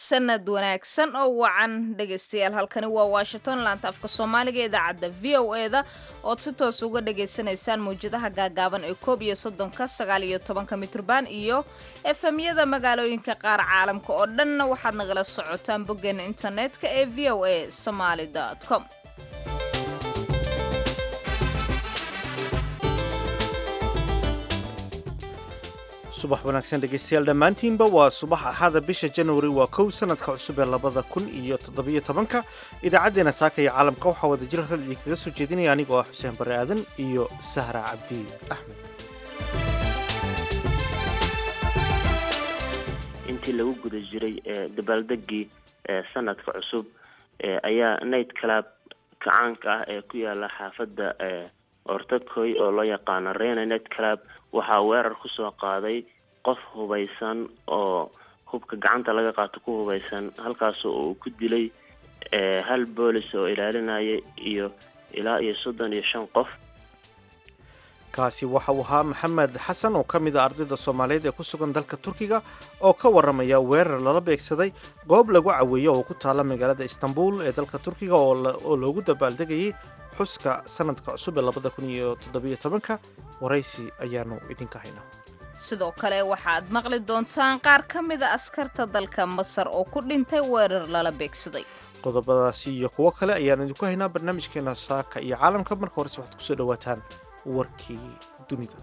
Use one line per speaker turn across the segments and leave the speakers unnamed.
sanad wanaagsan oo wacan dhegaystayaal halkani waa washington laanta afka soomaaliga ee idaacadda v o e da ood si toos uga dhagaysanaysaan mawjadaha gaagaaban ee koob iyo soddonka sagaal iyo tobanka mitrban iyo efemyada magaalooyinka qaar caalamka oo dhanna waxaad nagala socotaan boggeena internetka ee v o a somaali com
subax wanaagsan dhegaystayaal dhammaantiinba waa subax axada bisha januari waa kow sanadka cusub ee labada kun iyo toddobiyo tobanka idaacaddeenna saaka iyo caalamka waxaa wada jira rad idinkaga soo jeedinaya anigoo ah xuseen barre aadan iyo sahra cabdi axmed
intii lagu guda jiray dabaaldegii sanadka cusub ayaa night club kacaanka ah ee ku yaala xaafadda ortakoy oo loo yaqaano rena night club waxaa weerar kusoo qaaday qof hubaysan oo hubka gacanta laga qaato ku hubaysan halkaas oo uu ku dilay hal boolis oo ilaalinaya iyo ilaa iyo soddon iyo shan qof
kaasi waxa uu ahaa maxamed xasan oo ka mid a ardayda soomaaliyeed ee ku sugan dalka turkiga oo ka warramaya weerar lala beegsaday goob lagu caweeyo oo ku taala magaalada istanbul ee dalka turkiga oo loogu dabaaldegayay xuska sanadka cusub ee labada kun iyo toddobiyo tobanka waraysi ayaanu idinka haynaa
sidoo kale waxaad maqli doontaan qaar ka mida askarta dalka masar oo ku dhintay weerar lala beegsaday
qodobadaasi iyo kuwo kale ayaan idinku haynaa barnaamijkeena saaka iyo caalamka marka horese waxaad kusoo dhawaataan warkii dunida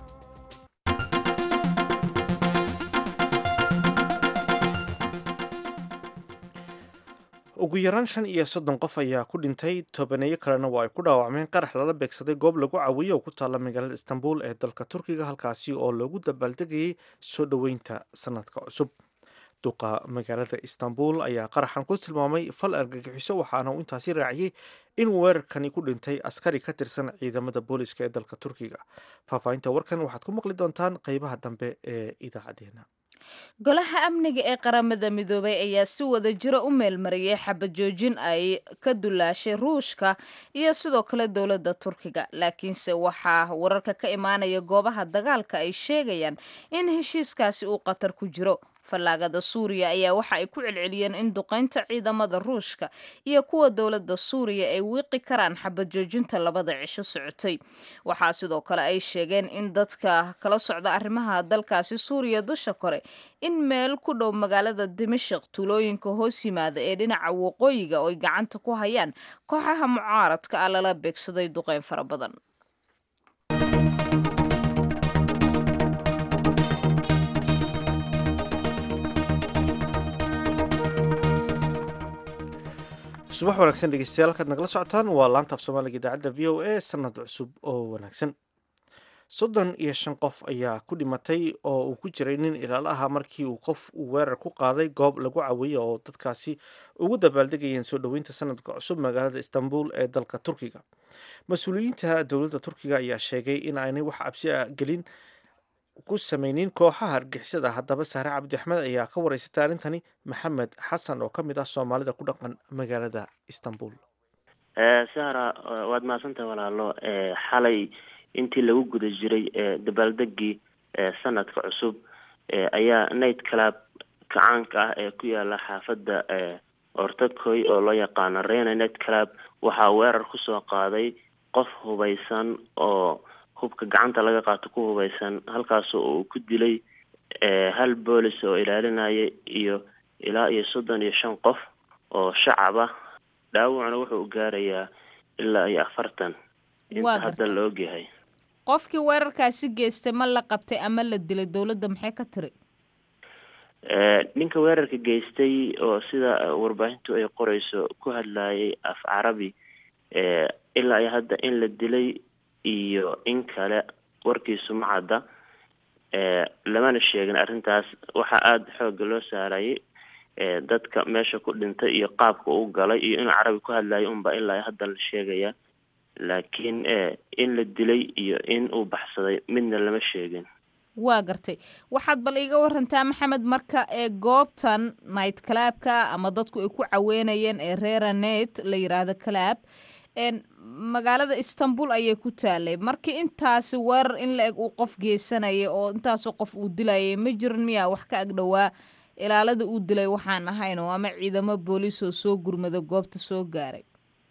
ugu yaraan shan iyo soddon qof ayaa ku dhintay tobaneeyo kalena waa ay ku dhaawacmeen qarax lala beegsaday goob lagu caweeyo oo ku taalla magaalada istanbul ee dalka turkiga halkaasi oo loogu dabaaldegayay soo dhoweynta sanadka cusub duqa magaalada istanbul ayaa qaraxan ku tilmaamay fal argagixiso waxaana uu intaasi raaciyey in weerarkani ku dhintay askari ka tirsan ciidamada booliska ee dalka turkiga faahfaahinta warkan waxaad ku maqli doontaan qeybaha dambe ee idaacadeena
golaha amniga ee qaramada midoobay ayaa si wada jira u meelmariyay xabajoojin ay ka dulaashay ruushka iyo sidoo kale dowladda turkiga laakiinse waxaa wararka ka imaanaya goobaha dagaalka ay sheegayaan in heshiiskaasi uu qatar ku jiro fallaagada suuriya ayaa waxa ay ku celceliyeen in duqaynta ciidamada ruushka iyo kuwa dowladda suuriya ay wiiqi karaan xabajoojinta labada cisho socotay waxaa sidoo kale ay sheegeen in dadka kala socda arrimaha dalkaasi suuriya dusha kore in meel ku dhow magaalada dimashik tuulooyinka hoos yimaada ee dhinaca waqooyiga oo ay gacanta ku hayaan kooxaha mucaaradka ah lala beegsaday duqayn fara badan
subax wanaagsan dhegeystayaal halkaad nagala socotaan waa laanta af soomaaliga idaacadda v o a sanad cusub oo wanaagsan soddon iyo shan qof ayaa ku dhimatay oo uu ku jiray nin ilaalo ahaa markii uu qof uu weerar ku qaaday goob lagu caweeyo oo dadkaasi ugu dabaaldegayeen soo dhoweynta sanadka cusub magaalada istanbul ee dalka turkiga mas-uuliyiinta dowladda turkiga ayaa sheegay in aanay wax cabsi a gelin ku sameynin kooxaha argixisada haddaba sahre cabdi axmed ayaa ka wareysatay arrintani maxamed xasan oo ka mid ah soomaalida ku dhaqan magaalada istanbul
sahra waad mahadsantahay walaalo xalay intii lagu guda jiray dabaaldegii sanadka cusub ayaa night club kacaanka ah ee ku yaala xaafadda ortakoy oo loo yaqaano rena night club waxaa weerar kusoo qaaday qof hubaysan oo hubka gacanta laga qaato ku hubaysan halkaas oo uu ku dilay hal boolis oo ilaalinaya iyo ilaa iyo soddon iyo shan qof oo shacab ah dhaawacna wuxuu gaarayaa ilaa iyo afartan inta hadda la ogyahay
qofkii weerarkaasi geystay ma la qabtay ama la dilay dowladda maxay ka tiri
ninka weerarka geystay oo sida warbaahintu ay qoreyso ku hadlayay af carabi ilaa iyo hadda in la dilay iyo in kale warkiisu ma cadda lamana sheegin arrintaas waxaa aada xoogga loo saarayay dadka meesha ku dhintay iyo qaabka uu galay iyo inuu carabi ku hadlayo unba ilaa hadda la sheegaya laakiin in la dilay iyo in uu baxsaday midna lama sheegin
waa gartay waxaad bal iiga warantaa maxamed marka ee goobtan night clabka ama dadku ay ku caweynayeen ee reeranet la yiraahdo clab magaalada istanbul ayay ku taalay markii intaasi weerar in la eg uu qof geysanayay oo intaasoo qof uu dilayay ma jirin miyaa wax ka agdhowaa ilaalada uu dilay waxaan ahayn oo ama ciidamo booliis oo soo gurmada goobta soo gaaray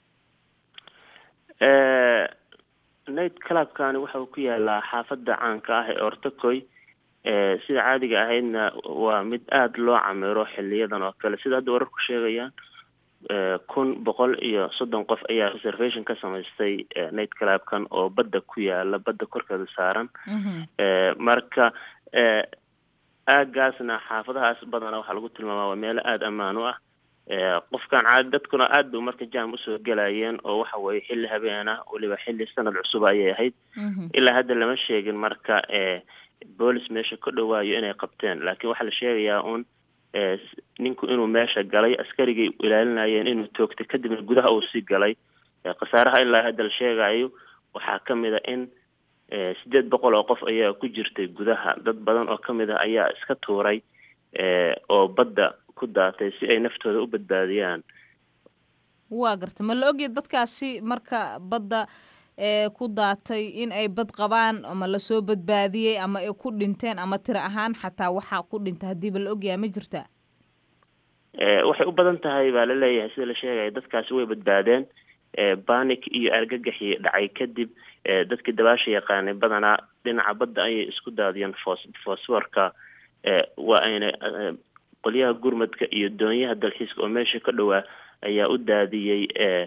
night clubkani waxa uu ku yaalaa xaafadda caanka ah ee ortacoy sida caadiga ahaydna waa mid aada loo camiro xiliyadan oo kale sida hadda wararku sheegayaan kun boqol iyo soddon qof ayaa reservation ka samaystay night clubkan oo badda ku yaala badda korkeeda saaran marka aagaasna xaafadahaas badana waxaa lagu tilmaamaa waa meelo aada ammaan u ah qofkan caadi dadkuna aad ba marka jam usoo gelayeen oo waxa weeye xilli habeena weliba xilli sanad cusub ayay ahayd ilaa hadda lama sheegin marka boolis meesha ka dhawaayo inay qabteen laakiin waxaa la sheegayaa un ninku inuu meesha galay askarigay ilaalinayeen inuu toogtay kadibna gudaha uu sii galay khasaaraha ilaa hadda la sheegayo waxaa kamid a in sideed boqol oo qof ayaa ku jirtay gudaha dad badan oo kamid ah ayaa iska tuuray oo badda ku daatay si ay naftooda u badbaadiyaan
waa garta ma la ogya dadkaasi marka badda ku daatay in ay bad qabaan ama lasoo badbaadiyey ama ay ku dhinteen ama tiro ahaan xataa waxaa ku dhintay haddiiba la ogyaha ma jirta
waxay u badan tahay baa laleeyahay sida la sheegaya dadkaasi way badbaadeen banic iyo argagaxii dhacay kadib dadkii dabaasha yaqaanay badanaa dhinaca badda ayay isku daadiyeen fos fosforka waa ayna qolyaha gurmadka iyo doonyaha dalxiiska oo meesha ka dhowaa ayaa u daadiyey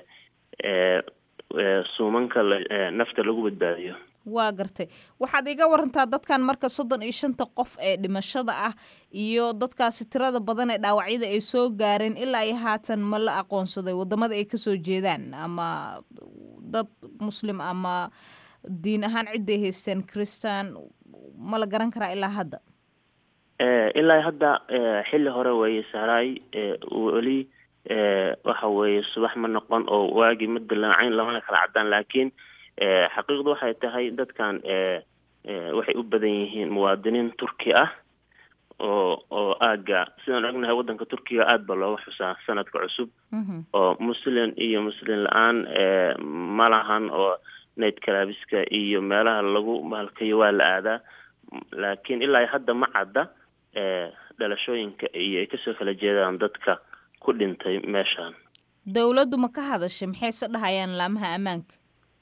suumanka nafta lagu badbaadiyo
waa gartay waxaad iga warantaa dadkan marka soddon iyo shanta qof ee dhimashada ah iyo dadkaasi tirada badan ee dhaawacyada ay soo gaareen ilaa iyo haatan ma la aqoonsaday wadamada ay kasoo jeedaan ama dad muslim ama diin ahaan ciday haysteen christan ma la garan karaa ilaa hadda
ilaa hadda xilli hore weeye sahraay weli waxa weeye subax ma noqon oo waagii ma dilaacayn lamana kala cadaan laakiin xaqiiqdu waxay tahay dadkan waxay u badan yihiin muwaadiniin turki ah oo oo aaga sidaan ognahay waddanka turkiga aada ba looga xusaa sanadka cusub oo muslim iyo muslim la-aan ma lahan oo night calabiska iyo meelaha lagu mahalkayo waa la aadaa laakiin ilaa hadda ma cadda dhalashooyinka iyo ay kasoo kala jeedaan dadka ku dhintay meeshaan
dowladdu ma ka hadashay maxayse dhahayaan laamaha ammaanka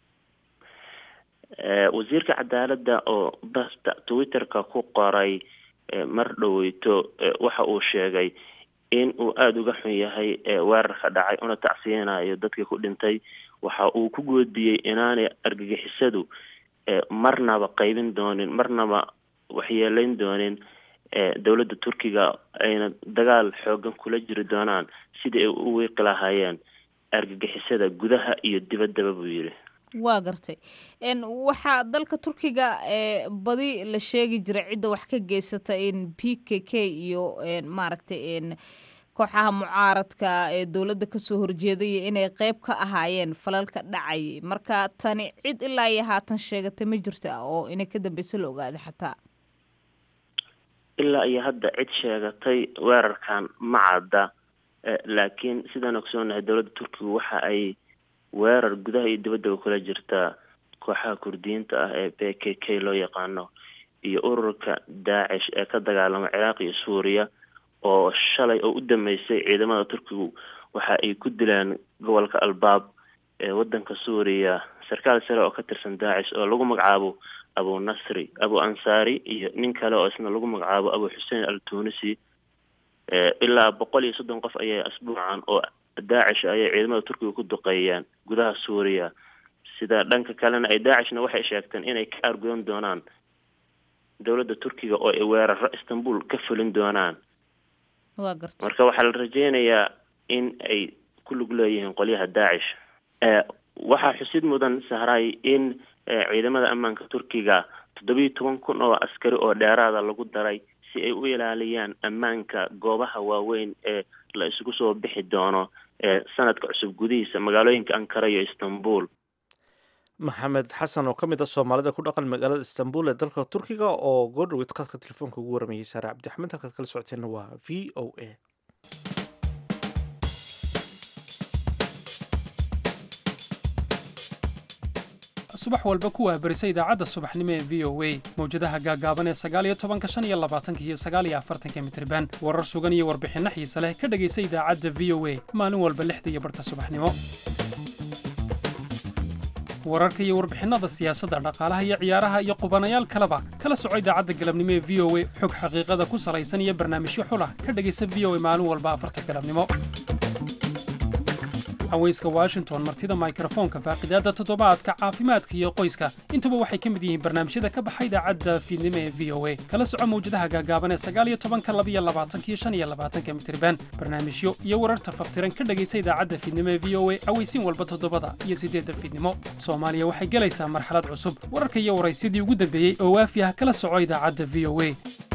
wasiirka cadaaladda oo basta twitterka ku qoray mar dhoweyto waxa uu sheegay in uu aada uga xun yahay weerarka dhacay una tacsiyeynayo dadkii ku dhintay waxa uu ku goodiyey inaanay argagixisadu marnaba qaybin doonin marnaba waxyeeleyn doonin dowladda turkiga ayna dagaal xoogan kula jiri doonaan sidii ay u wiiqi lahaayeen argagixisada gudaha iyo dibaddaba buu yidhi
waa gartay waxaa dalka turkiga badi la sheegi jiray cidda wax ka geysata in p k k iyo maaragtay kooxaha mucaaradka ee dowladda kasoo horjeedaya inay qeyb ka ahaayeen falalka dhacayay marka tani cid ilaa iyo haatan sheegata ma jirta oo inay ka dambeysa la ogaaday xataa
ilaa iyo hadda cid sheegatay weerarkan ma cadda laakiin sidaan ogsoonahay dowladda turkiga waxa ay weerar gudaha iyo dibaddaba kula jirtaa kooxaha kurdiyiinta ah ee b k k loo yaqaano iyo ururka daacish ee ka dagaalama ciraaq iyo suuriya oo shalay oo u dameysay ciidamada turkigu waxa ay ku dileen gobolka albaab ee waddanka suuriya sarkaal sare oo ka tirsan daacish oo lagu magacaabo abu nasri abu ansaari iyo nin kale oo isna lagu magacaabo abu xuseen al tunisi ilaa boqol iyo soddon qof ayay asbuucan oo daacish ayay ciidamada turkiga ku duqeeyeen gudaha suuriya sida dhanka kalena ay daacishna waxay sheegteen inay ka aargudan doonaan dowladda turkiga oo ay weeraro istanbul ka fulin doonaan marka waxaa la rajeynayaa in ay ku lug leeyihiin qolyaha daacish waxaa xusid mudan sahray in ciidamada ammaanka turkiga toddobiyo toban kun oo askari oo dheeraada lagu daray si ay u ilaaliyaan ammaanka goobaha waaweyn ee la isugu soo bixi doono sanadka cusub gudihiisa magaalooyinka ankara iyo istanbul
maxamed xasan oo ka mid ah soomaalida ku dhaqan magaalada istanbul ee dalka turkiga oo goordhoweyd qadka telefoonka ugu waramayay saare cabdixamed halkaad kala socoteenna waa v o a
subax walba ku waabarisa idaacadda subaxnimo ee v o a mawjadaha gaagaaban ee sagaaliyo tobanka shan iyo labaatanka iyo sagaaliyo afartanka mitriban warar sugan iyo warbixinno xiise leh ka dhegaysa idaacadda v o a maalin walba lixda iyo barhka subaxnimo wararka iyo warbixinada siyaasadda dhaqaalaha iyo ciyaaraha iyo qubanayaal kaleba kala soco idaacadda galabnimo ee v o a xog xaqiiqada ku salaysan iyo barnaamijyo xulah ka dhegaysa v o a maalin walba afarta galabnimo haweyska washington martida mikrofoonka faaqidaadda toddobaadka caafimaadka iyo qoyska intuba waxay ka mid yihiin barnaamijyada ka baxa idaacadda fiidnimo ee v o a kala soco mawjadaha gaagaaban ee sagaaliyo tobanka labiyo labaatankiyo shan iyo labaatanka mitriban barnaamijyo iyo wararta faftiran ka dhegaysa idaacadda fiidnimo ee v o a aweysiin walba toddobada iyo siddeedda fiidnimo soomaaliya waxay gelaysaa marxalad cusub wararka iyo waraysyadii ugu dambeeyey oo waafi ah kala soco idaacadda v o a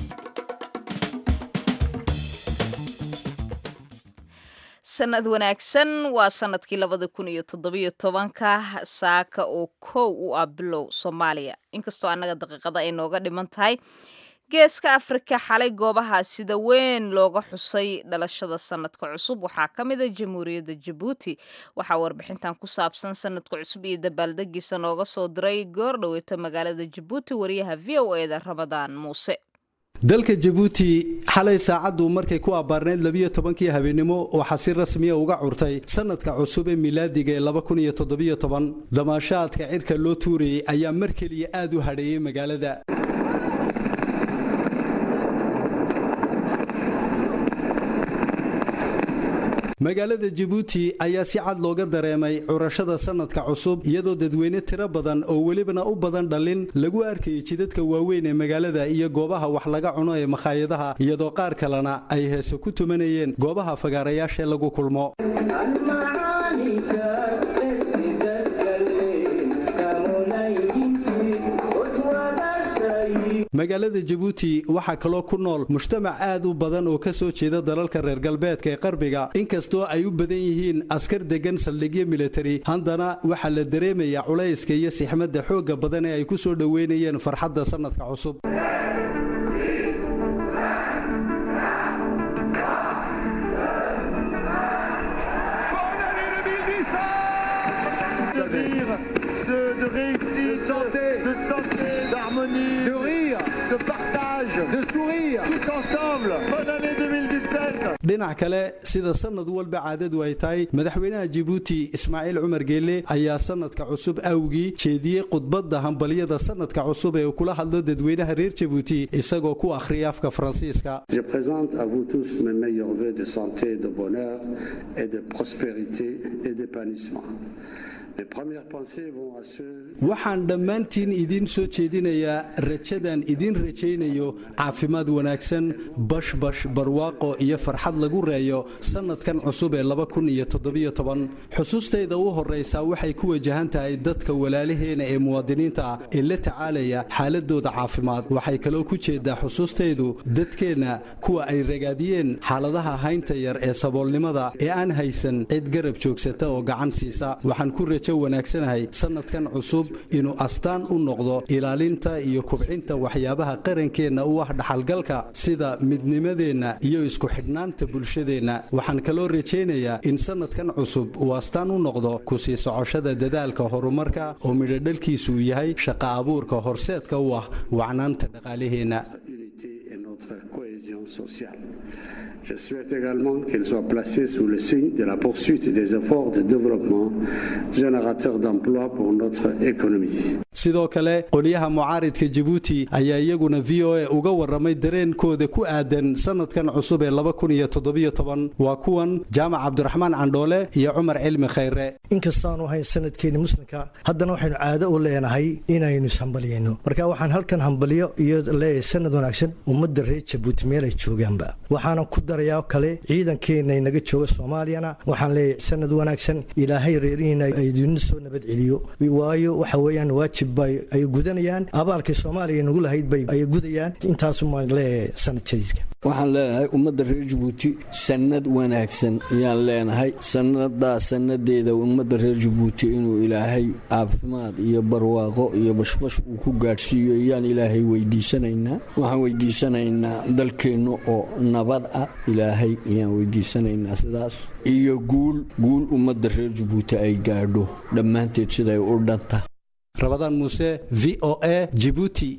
sanad wanaagsan waa sanadkii labada kun iyo toddobiyo tobanka saaka oo kow u ah bilow soomaaliya inkastoo annaga daqiiqada ay nooga dhiman tahay geeska afrika xalay goobaha sida weyn looga xusay dhalashada sanadka cusub waxaa ka mid a jamhuuriyadda jabuuti waxaa warbixintan ku saabsan sanadka cusub iyo dabaaldegiisa nooga soo diray goor dhoweeto magaalada jabuuti wariyaha v o eda ramadaan muuse
dalka jabuuti xalay saacaddu markay ku abbaarnayd labiyo tobankii habeenimo waxaa si rasmiya uga curtay sanadka cusub ee milaadiga ee laba kun iyo toddobiyo toban damaashaadka cirka loo tuurayay ayaa mar keliya aad u hadheeyey magaalada magaalada jabuuti ayaa si cad looga dareemay curashada sanadka cusub iyadoo dadweyne tiro badan oo welibana u badan dhalin lagu arkayay jidadka waaweyn ee magaalada iyo goobaha wax laga cuno ee makhaayadaha iyadoo qaar kalena ay heese ku tumanayeen goobaha fagaarayaashae lagu kulmo magaalada jabuuti waxaa kaloo ku nool mujtamac aad u badan oo ka soo jeeda dalalka reer galbeedka ee qarbiga inkastoo ay u badan yihiin askar degan saldhigyo militari haddana waxaa la dareemayaa culayska iyo sixmadda xoogga badan ee ay ku soo dhoweynayeen farxadda sannadka cusub
de rire, de partage, de sourire, tous ensemble. Bonne année 2017.
dhinac kale sida sanad walba caadadu ay tahay madaxweynaha jabuuti ismaaciil cumar geelle ayaa sanadka cusub awgii jeediyey khudbadda hambalyada sanadka cusub ee uu kula hadlo dadweynaha reer jabuuti isagoo ku akhriya afka faransiiska
Je présente à vous tous mes meilleurs vœux de santé, de bonheur et de prospérité et d'épanouissement. Mes premières pensées vont à ceux
waxaan dhammaantiin idiin soo jeedinayaa rajadan idiin rajaynayo caafimaad wanaagsan bashbash barwaaqo iyo farxad lagu reeyo sannadkan cusub ee xusuustayda u horraysaa waxay ku wajahan tahay dadka walaalaheena ee muwaadiniinta ah ee la tacaalaya xaaladooda caafimaad waxay kaloo ku jeedaa xusuustaydu dadkeenna kuwa ay ragaadiyeen xaaladaha haynta yar ee saboolnimada ee aan haysan cid garab joogsata oo gacan siisa waxaan ku rajo wanaagsanahay sannadkan cusub inuu astaan u noqdo ilaalinta iyo kubcinta waxyaabaha qarankeenna u ah dhaxalgalka sida midnimadeenna iyo isku xidhnaanta bulshadeenna waxaan kaloo rajaynayaa in sannadkan cusub uu astaan u noqdo ku sii socoshada dadaalka horumarka oo midhodhalkiisu uu yahay shaqa abuurka horseedka u ah wacnaanta dhaqaalaheenna
unité et notre cohésion sociale. Je souhaite également qu'elle soit placée sous le signe de la poursuite des efforts de développement générateurs d'emplois pour notre économie.
sidoo kale qolyaha mucaaridka jabuuti ayaa iyaguna v o a uga warramay dareenkooda ku aadan sannadkan cusub ee waa kuwan jaamac cabdiraxmaan candhoole iyo cumar cilmi khayre
inkastaanu ahayn sanadkeeni muslimka haddana waxaynu caado u leenahay inaynu ishambaliyayno marka waxaan halkan hambalyo iyo leeyahay sanad wanaagsan ummadda reer jabuuti meelay joogaanba waxaana ku darayaa kale ciidankeenna inaga jooga soomaaliyana waxaan leeyahay sanad wanaagsan ilaahay reerihiina idina soo nabad celiyo waayo waxa weeyaan waajib bay ay gudanayaan abaalkii soomaaliya nagu lahayd bay ay gudayaan intaasumaan leeyahay sanad jadiiska
waxaan leenahay ummadda reer jabuuti sannad wanaagsan ayaan leenahay sannadaa sannadeeda ummadda reer jabuuti inuu ilaahay caafimaad iyo barwaaqo iyo bashbash uu ku gaadhsiiyo ayaan ilaahay weydiisanaynaa waxaan weydiisanaynaa dalkeenna oo nabad ah ilaahay ayaan weydiisanaynaa sidaas iyo guul guul ummadda reer jabuuti ay gaadho dhammaanteed siday u dhanta
rabadaan muuse v o a jibuuti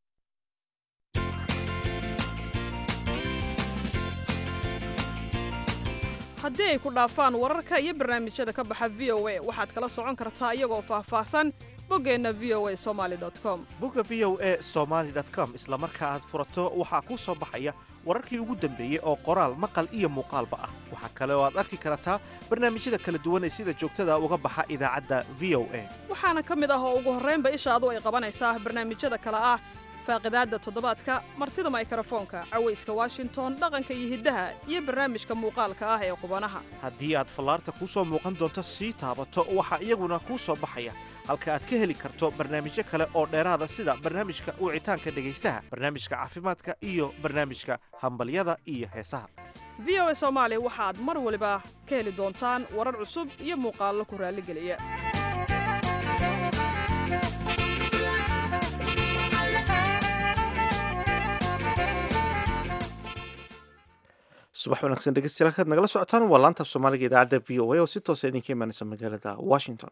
haddii ay ku dhaafaan wararka iyo barnaamijyada ka baxa v o a waxaad kala socon kartaa iyagoo faahfaahsan boggeenna v o a somali com
bogga v o a somaly com isla marka aad furato waxaa kuu soo baxaya wararkii ugu dambeeyey oo qoraal maqal iyo muuqaalba ah waxaa kale oo aad arki kartaa barnaamijyada kala duwan ee sida joogtada uga baxa idaacadda v o a
waxaana ka mid ah oo ugu horraynba ishaadu ay qabanaysaa barnaamijyada kale ah faaqidaadda toddobaadka martida maykarafoonka cawayska washington dhaqanka iyo hiddaha iyo barnaamijka muuqaalka ah ee qubanaha
haddii aad fallaarta kuu soo muuqan doonto sii taabato waxaa iyaguna kuu soo baxaya halka aad ka heli karto barnaamijyo kale oo dheeraada sida barnaamijka wicitaanka dhegaystaha barnaamijka caafimaadka iyo barnaamijka hambalyada iyo heesaha
v o a soomaali waxaad mar waliba ka heli doontaan warar cusub iyo muuqaallo ku raalligeliya
subax wanaagsan dhegeystayaal halkaad nagala socotaan waa laanta af soomaaliga idaacadda v o a oo si toosa idinka imaanaysa magaalada washington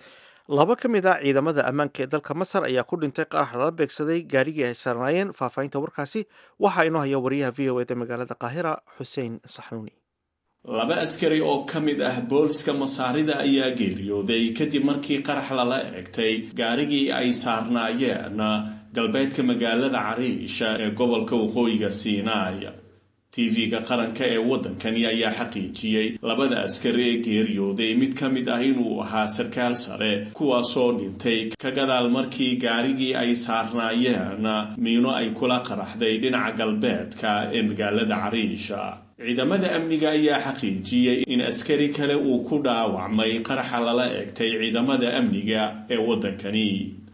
laba ka mid ah ciidamada ammaanka ee dalka masar ayaa ku dhintay qarax lala beegsaday gaarigii ay saarnaayeen faahfaahinta warkaasi waxaa inoo haya wariyaha v o eda magaalada qaahira xuseen saxnuuni
laba askari oo ka mid ah booliska masaarida ayaa geeriyooday kadib markii qarax lala eegtay gaarigii ay saarnaayeen galbeedka magaalada cariisha ee gobolka waqooyiga siinaay tv-ga qaranka ee waddankani ayaa xaqiijiyey labada askari ee geeriyooday mid ka mid ah inuu ahaa sarkaal sare kuwaasoo dhintay ka gadaal markii gaarigii ay saarnaayeen miino ay kula qaraxday dhinaca galbeedka ee magaalada cariisha ciidamada amniga ayaa xaqiijiyey in askari kale uu ku dhaawacmay qaraxa lala eegtay ciidamada amniga ee waddankani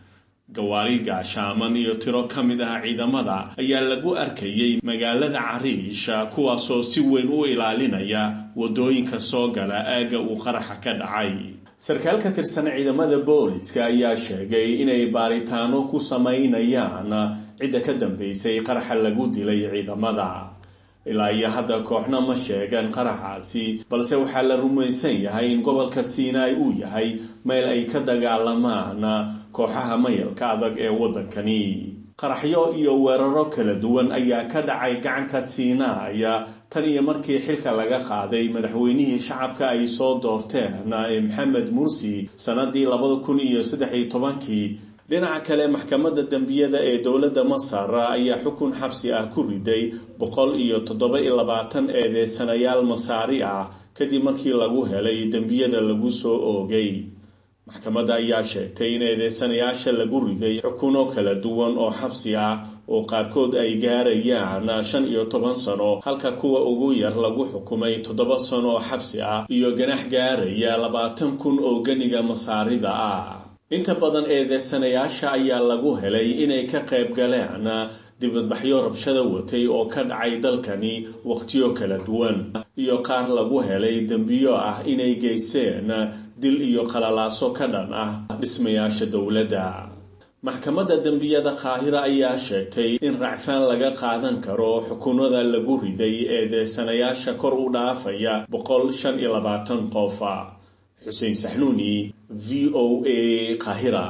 gawaari gaashaaman iyo tiro ka mid ah ciidamada ayaa lagu arkayey magaalada cariisha kuwaasoo si weyn u ilaalinaya waddooyinka soo gala aagga uu qaraxa ka dhacay sarkaal ka tirsan ciidamada booliska ayaa sheegay inay baaritaano ku samaynayaan cidda ka dambeysay qaraxa lagu dilay ciidamada ilaa iyo hadda kooxna ma sheegan qaraxaasi balse waxaa la rumaysan yahay in gobolka siinaai uu yahay meel ay ka dagaalamaan kooxaha mayalka adag ee waddankani qaraxyo iyo weeraro kala duwan ayaa ka dhacay gacanka siinaaya tan iyo markii xilka laga qaaday madaxweynihii shacabka ay soo doorteen ee maxamed mursi sannadii labada kun iyo saddex iyo tobankii dhinaca kale maxkamadda dembiyada ee dowladda masar ayaa xukun xabsi ah ku riday boqol iyo toddoba iyo labaatan eedeysanayaal masaari ah kadib markii lagu helay dembiyada lagu soo oogay maxkamadda ayaa sheegtay in eedeysanayaasha lagu riday xukuno kala duwan oo xabsi ah oo qaarkood ay gaarayaan shan iyo toban sano halka kuwa ugu yar lagu xukumay toddoba sano oo xabsi ah iyo ganax gaaraya labaatan kun oo ganiga masaarida ah inta badan eedeysanayaasha ayaa lagu helay inay ka qayb galeen dibadbaxyo rabshada watay oo ka dhacay dalkani wakhtiyo kala duwan iyo qaar lagu helay dembiyo ah inay geysteen dil iyo qalalaaso ka dhan ah dhismayaasha dowladda maxkamadda dembiyada qaahira ayaa sheegtay in racfaan laga qaadan karo xukunada lagu riday eedeysanayaasha kor u dhaafaya boqol shan iyo labaatan qofa xuseen saxnuuni v o a qaahira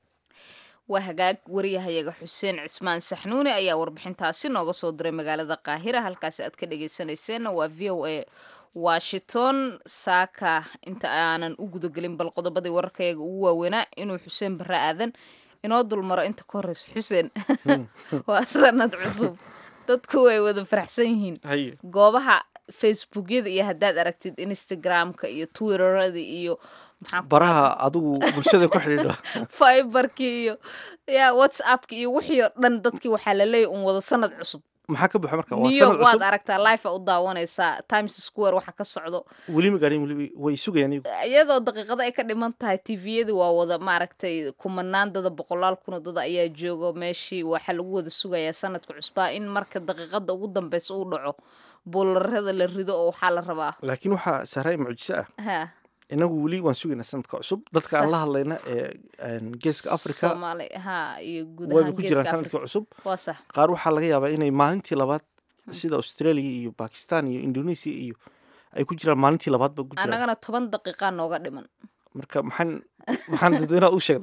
waa hagaag wariyahayaga xuseen cismaan saxnuuni ayaa warbixintaasi nooga soo diray magaalada qaahira halkaasi aad ka dhageysanayseena waa v o a washington saaka inta aanan u gudagelin bal qodobadii wararkayaga ugu waaweynaa inuu xuseen barre aadan inoo dulmaro inta ka horeyso xuseen waa sanad cusub dadku way wada faraxsan yihiin goobaha facebookyada iyo haddaad aragtid instagramka iyo twitterada iyo
baraha adigu bulshada ku xidhiidho
fiberkii iyo ya whatsappki iyo wixii oo dhan dadkii waxaa la leeyahy un wada sanad cusub
maxaa ka buxa marka
new york waad aragtaa life a u daawanaysaa times square waxa ka socdo
weli ma gaadhin weli way sugayaan iyagu
iyadoo daqiiqado ay ka dhiman tahay tviyadii waa wada maaragtay kumanaan dada boqolaal kuna dada ayaa joogo meeshii waxaa lagu wada sugayaa sanadka cusbaa in marka daqiiqada ugu dambeysa uu dhaco buularada la rido oo waxaa la rabaa
laakiin waxaa sahray mucjiso ah
ha
inagu weli waan sugaynaa sanadka cusub dadka aan la hadlayna ee geeska africa
soomaali ha iyo guud
wayba
ahaan
ku jiraan
geeska
sanadka
afrika
cusub
waa sax
qaar waxaa laga yaabaa inay maalintii labaad sida australia iyo bakistan iyo indonesia iyo ay ku jiraan maalintii labaadba ku jiraan
annagana toban daqiiqaa nooga dhiman
marka maxaan maxaan dadweynaha u sheegnaa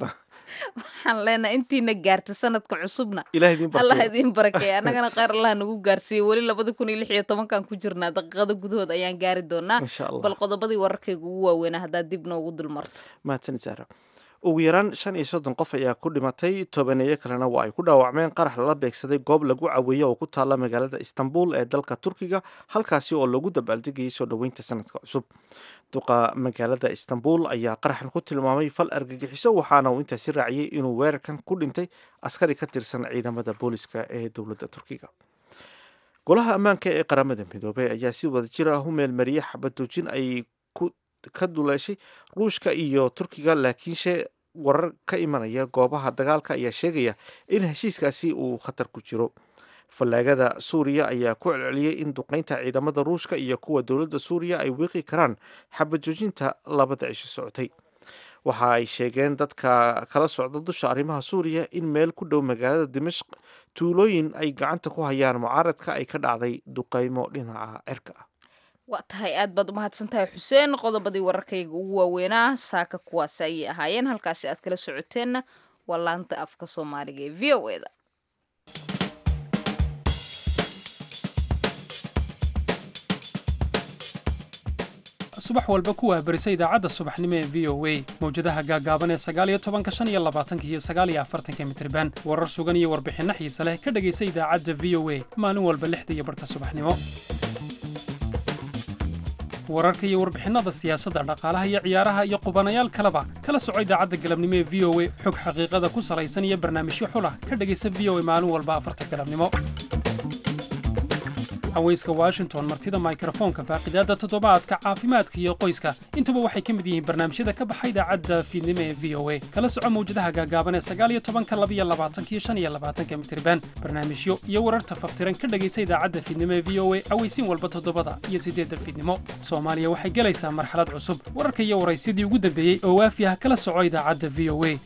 waxaan leenahay intiina gaarta sanadka cusubna
ilaah idiin
allah
barkeeyo
idiin barakeeya annagana kheyr allah nagu gaarsiiye weli labada kun iyo lix iyo tobankan ku jirnaa daqiiqada gudahood ayaan gaari doonaa
insha allah
bal qodobadii wararkayga ugu waaweynaa haddaad dib noogu dulmarto
mahadsanid saara ugu yaraan shan iyo soddon qof ayaa ku dhimatay tobaneeyo kalena waa ay ku dhaawacmeen qarax lala beegsaday goob lagu caweeyo oo ku taalla magaalada istanbul ee dalka turkiga halkaasi oo lagu dabaaldegayay soo dhoweynta sanadka cusub duqa magaalada istanbul ayaa qaraxan ku tilmaamay fal argagixiso waxaana uu intaasi raaciyey inuu weerarkan ku dhintay askari ka tirsan ciidamada booliska ee dowladda turkiga golaha ammaanka ee qaramada midoobey ayaa si wada jir ah u meelmariyey xabadoojin ay ku ka duleeshay ruushka iyo turkiga laakiinse warar ka imanaya goobaha dagaalka ayaa sheegaya in heshiiskaasi uu khatar ku jiro fallaagada suuriya ayaa ku celceliyey in duqeynta ciidamada ruushka iyo kuwa dowladda suuriya ay wiiqi karaan xabajoojinta labada cisho socotay waxa ay sheegeen dadka kala socda dusha arrimaha suuriya in meel ku dhow magaalada dimashq tuulooyin ay gacanta ku hayaan mucaaradka ay ka dhacday duqeymo dhinaca cirka ah
waa tahay aad baad umahadsan tahay xuseen qodobadii wararkayga ugu waaweynaa saaka kuwaasi ayay ahaayeen halkaasi aad kala socoteenna waa laanta afka soomaaliga ee v o eda
subax walba ku wahbarisa idaacadda subaxnimo ee v o a mawjadaha gaagaaban ee sagaaliyo tobanka shan iyo labaatanka iyo sagaaliyo afartanka mitriban warar sugan iyo warbixinno xiise leh ka dhegaysa idaacadda v o a maalin walba lixda iyo barhka subaxnimo wararka iyo warbixinnada siyaasadda dhaqaalaha iyo ciyaaraha iyo qubanayaal kaleba kala soco idaacadda galabnimo ee v o a xog xaqiiqada ku salaysan iyo barnaamijyo xulah ka dhegaysa v o a maalin walba afarta galabnimo haweyska washington martida mikrofoonka faaqidaadda toddobaadka caafimaadka iyo qoyska intuba waxay ka mid yihiin barnaamijyada ka baxa idaacadda fiidnimo ee v o a kala soco mawjadaha gaagaaban ee sagaal iyo tobanka labiyo labaatanka iyo shan iyo labaatanka mitriban barnaamijyo iyo wararta faftiran ka dhegaysa idaacadda fiidnimo ee v o a aweysiin walba toddobada iyo siddeedda fiidnimo soomaaliya waxay gelaysaa marxalad cusub wararka iyo waraysidii ugu dambeeyey oo waafi ah kala soco idaacadda v o a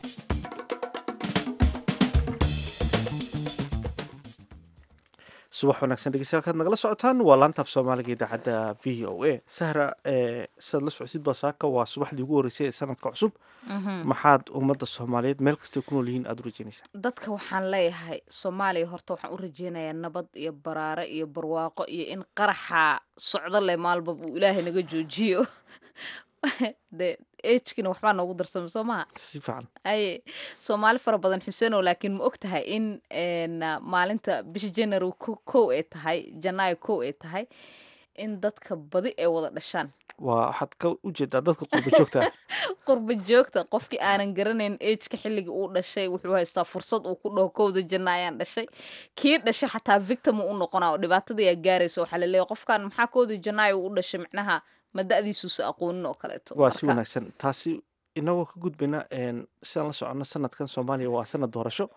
subax wanaagsan dhegeystayaal kaad nagala socotaan waa laanta af soomaaliga idaacadda v o a sahra sidaad la socotid basaaka waa subaxdii ugu horreysay ee sanadka cusub maxaad ummadda soomaaliyeed meel kastay ku nool yihiin aada u rajeynaysaa
dadka waxaan leeyahay soomaaliya horta waxaan u rajeynayaa nabad iyo baraare iyo barwaaqo iyo in qaraxa socdo leh maalbab uu ilaahay naga joojiyo de ejkina waxbaa noogu darsama soo maha
si fiican
aye soomaali fara badan xuseenow laakiin ma og tahay in maalinta bisha january kow ay tahay janaayo kow ay tahay in dadka badi ay wada dhashaan
waa waxaad ka ujeedaa dadka qurba joogta
qurba joogta qofkii aanan garanayn ejka xilligii uu dhashay wuxuu haystaa fursad uu ku dhaho kowda janna ayaan dhashay kii dhashay xataa victim uu u noqonaa oo dhibaatadayaa gaaraysa waxaa la leeyahy qofkan maxaa kowda janaayo uu dhashay macnaha ma da-diisuusa aqoonin oo kaleeto
waa si wanaagsan taasi inagoo ka gudbayna sidaan la soconno sanadkan soomaaliya waa sanad doorasho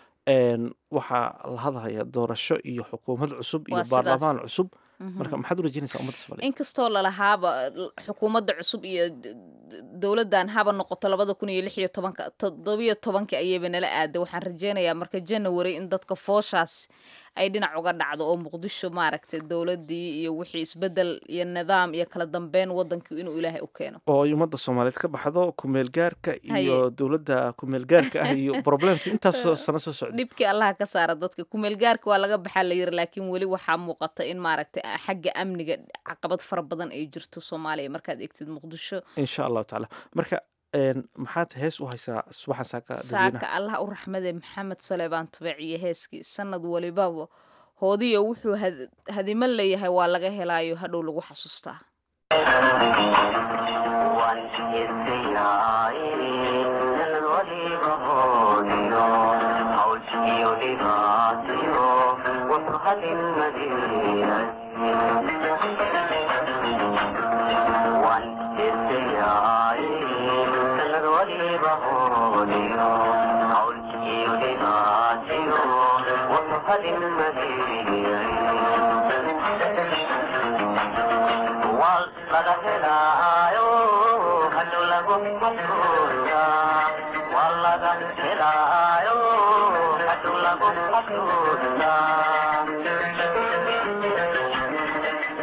waxaa la hadlaya doorasho iyo xukuumad cusub iyo
Waa sidaas.
baarlamaan cusub marka maxaad u rajeynaysaa ummadda soomaaliyeed
inkastoo lalahaaba xukuumadda cusub iyo d- d- dowladdan haba noqoto labada kun iyo lix iyo tobanka toddobiyo tobanka ayayba nala aaday waxaan rajeynayaa marka january in dadka fooshaas ay dhinac uga dhacdo oo muqdisho maaragtay dowladdii iyo wixii isbedel iyo nidaam iyo kala dambeyn wadankii inuu ilaahay u keeno
oo ay ummadda soomaaliyeed ka baxdo kumeel gaarka iyo
Haye.
dowladda kumeel gaarka ah iyo problemka intaasoo sano soo socda
dhibkii allaha ka saara dadka kumeelgaarka waa laga baxaa la yiri laakiin weli waxaa muuqata in maaragtay xagga amniga caqabad fara badan ay jirto soomaaliya markaad egtid muqdisho
insha allahu tacaala marka een, maxaad hees u haysaa subaxan saaka dadweynaha
saaka allah u raxmade maxamed saleebaan tubeec iyo heeskii sanad walibaba hoodiyo wuxuu had- hadimo leeyahay waa laga helaayo hadhow lagu xasuustaa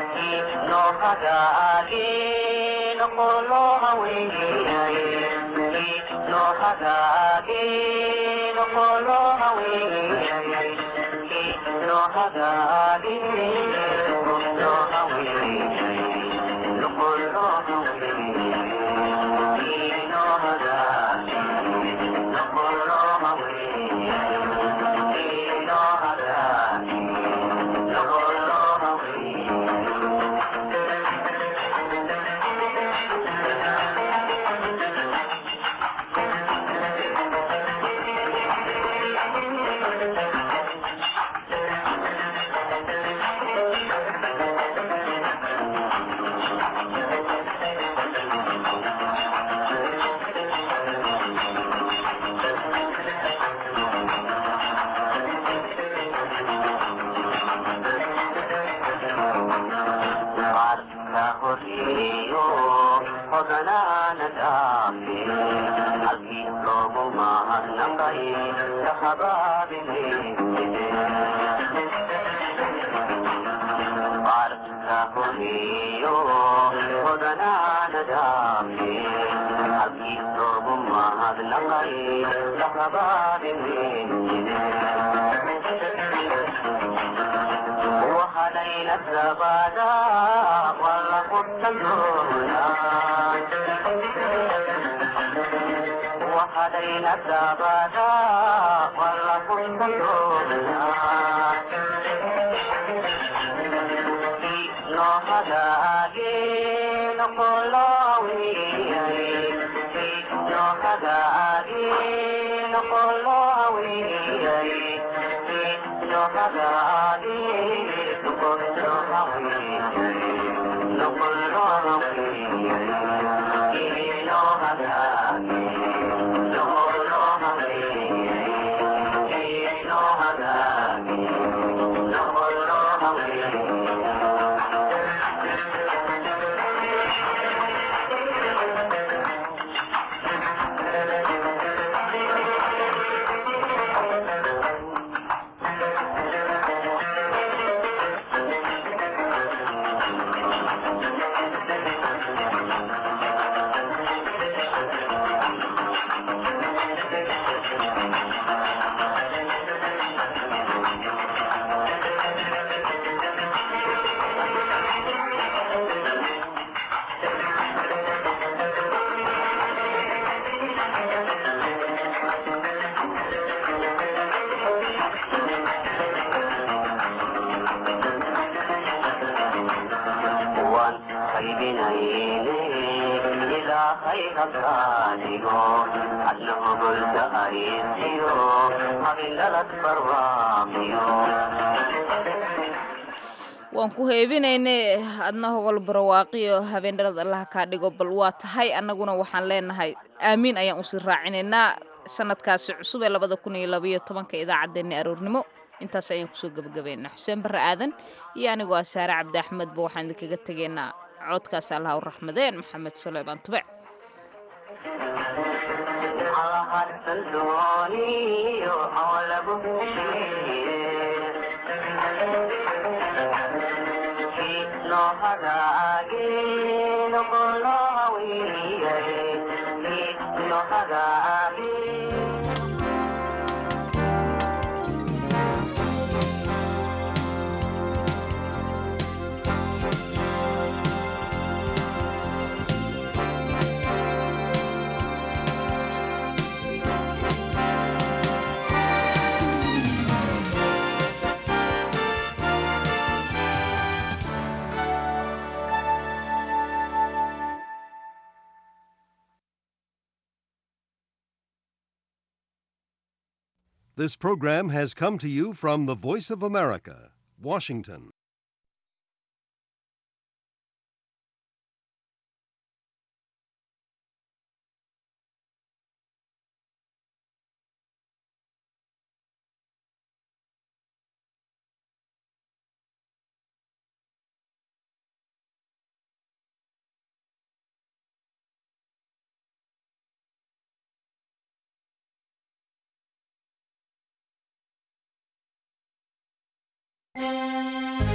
No
waan ku heebinayne adna hogol barwaaqiyo habeendhalad allaha kaa dhigo bal waa tahay annaguna waxaan leenahay aamiin ayaan usii raacinaynaa sanadkaasi cusub ee labada kun iyo labaiyo tobanka idaacaddeenna aroornimo intaas ayaan kusoo gebagabaynaa xuseen barre aadan iyo anigoo ah saare cabdi axmedba waxaan idinkaga tegaynaa codkaas allaha u raxmadeen maxamed suleymaan tube
This program has come to you from the Voice of America, Washington.
Thank you.